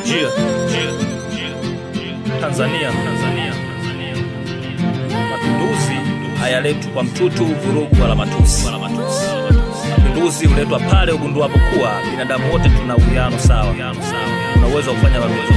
Jia. Tanzania, Tanzania, mapinduzi hayaletwi kwa mtutu, vurugu wala matusi. Mapinduzi huletwa pale ugunduapo kuwa binadamu wote tuna uwiano sawa, tuna uwezo wa kufanya mapinduzi.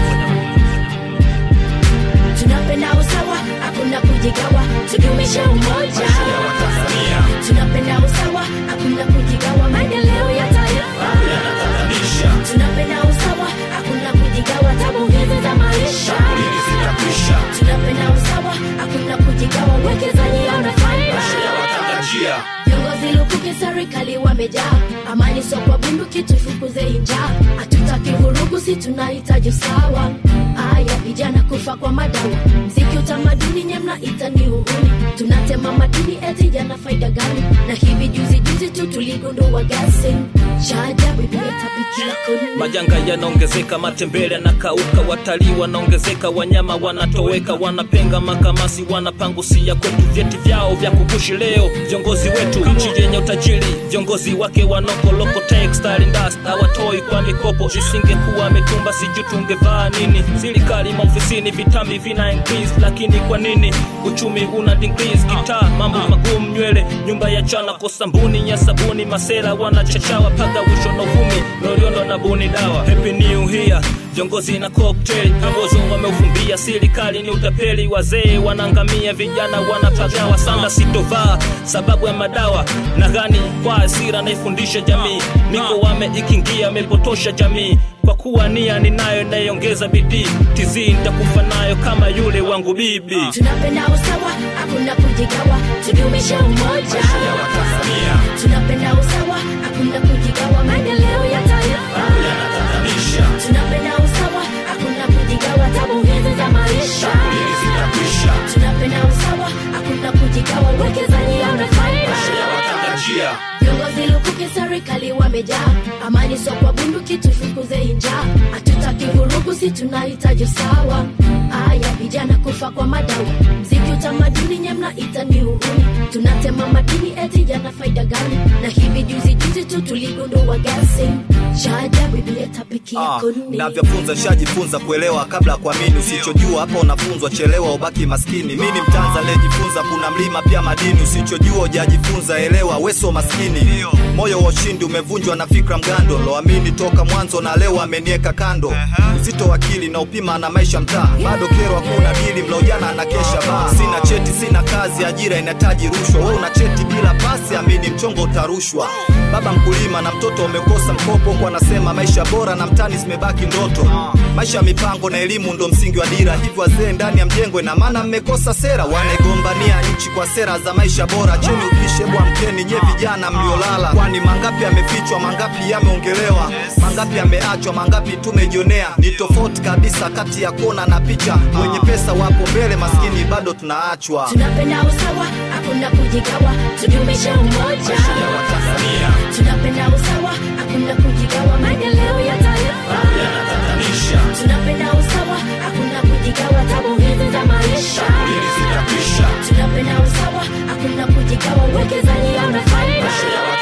tunapenda usawa hakuna kujigawa tudumishe umoja tunapenda usawa hakuna kujigawa maendeleo ya taifa tunapenda usawa hakuna kujigawa tabu hizi za maisha tunapenda usawa hakuna kujigawa uwekezaji una faida viongozi lukuki serikali wamejaa amani sio kwa bunduki tufukuze njaa hatutaki vurugu si tunahitaji usawa aya vijana kufa kwa madawa mziki utamaduni nyemna itani uhuni tunatema madini eti jana faida gani na hivi juzi juzi tu tuligundua gasi shaajabu imetabikila kuni Majanga yanaongezeka, matembele yanakauka, watalii wanaongezeka, wanyama wanatoweka, wanapenga makamasi, wanapangusia kwetu vyeti vyao vya kukushi leo. Viongozi wetu nchi yenye utajiri, viongozi wake wanokoloko textile industry hawatoi kwa mikopo. Isingekuwa mitumba, sijui tungevaa nini? Serikali maofisini, vitambi vina increase, lakini kwa nini uchumi una decrease? Gitaa mambo magumu, nywele nyumba ya chana, kosa mbuni ya sabuni, masera wanachachawa paga wisho na uvumi, loliondo na buni dawa. Happy new year viongozi na cocktail ambozo wameufumbia serikali ni utapeli wazee wanaangamia vijana wanapagawa sanda sitovaa sababu ya madawa na gani kwa hasira naifundisha jamii niko wame ikingia amepotosha jamii kwa kuwa nia ninayo inayoongeza bidii tizii nitakufa nayo kama yule wangu bibi tunapenda usawa hakuna kujigawa tudumishe umoja tunapenda usawa hakuna kujigawa maendeleo ya taifa tunapenda usawa hakuna kujigawa tabu hizi za maisha tunapenda usawa hakuna kujigawa uwekezaji una faida viongozi lukuki serikali wamejaa amani sio kwa bunduki tufukuze njaa hatutaki vurugu si tunahitaji usawa aya vijana kufa kwa madawa mziki utamaduni nyemna itani uhuni tunatema madini eti jana faida gani na hivi juzi juzi tu tuligundua gasi shaajabu iliyetapikia Ah, kuni navyofunza shajifunza kuelewa kabla ya kuamini usichojua hapa unafunzwa chelewa ubaki maskini mi ni mtanza aliyejifunza kuna mlima pia madini usichojua ujajifunza elewa weso maskini moyo wa ushindi umevunjwa na fikra mgando loamini toka mwanzo na leo amenieka kando uzito wa akili na upima na maisha mtaa bado kero hakuna dili mlaujana na kesha baa sina cheti sina kazi ajira inahitaji rushwa we una cheti bila pasi amini mchongo utarushwa baba mkulima na mtoto umekosa mkopo kwa anasema maisha bora na mtani zimebaki ndoto maisha ya mipango na elimu ndo msingi wa dira hivyo wazee ndani ya mjengo ina maana mmekosa sera wanaigombania nchi kwa sera za maisha bora cheni upishe bwa mkeni nye vijana mliolala kwani mangapi yamefichwa mangapi yameongelewa mangapi yameachwa mangapi tumejionea ni tofauti kabisa kati ya kona na picha wenye pesa wapo mbele maskini bado tunaachwa tunapenda usawa hakuna kujigawa tudumishe umoja tunapenda usawa hakuna kujigawa maendeleo ya taifa tunapenda usawa hakuna kujigawa tabu hizi za maisha tunapenda usawa hakuna kujigawa uwekezaji una faida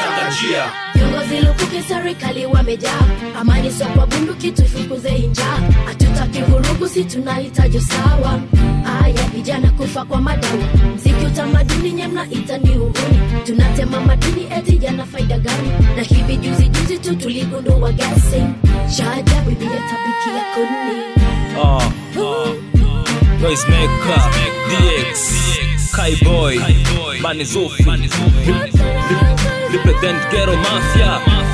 viongozi lukuki serikali wamejaa amani sio kwa bunduki tufukuze njaa hatutaki vurugu si tunahitaji usawa aya vijana kufa kwa madawa mziki utamaduni nyemna itani uhuni tunatema madini eti jana faida gani na hivi juzi juzi tu tuligundua gasi shaajabu iliyetapikia kuni Ah, ah, Noisemaker, DX, Kaiboy, Bani Zufi, Represent Ghetto Mafia,